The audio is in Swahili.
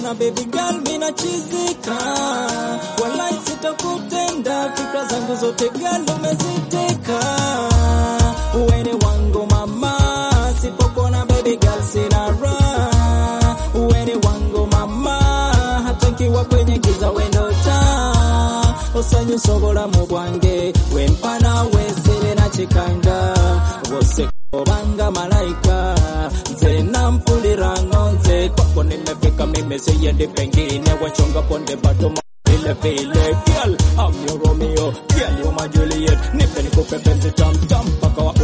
Sipokona baby girl mina chizika, walai sitakutenda, fikra zangu zote girl umeziteka. Uweni wangu mama, sipokona baby girl sina raha. Uweni wangu mama, hata nkiwa kwenye giza wendo taa. Osanyusobola mu bwange, wempana wesere na chikanga, wose obanga malaika nze nampuliranga nze kwako nimefika mimi siendi pengine wachonga ponde batoma vile vile girl I'm your Romeo girl you're my Juliet nipe nikupe penzi tam tam mpaka wa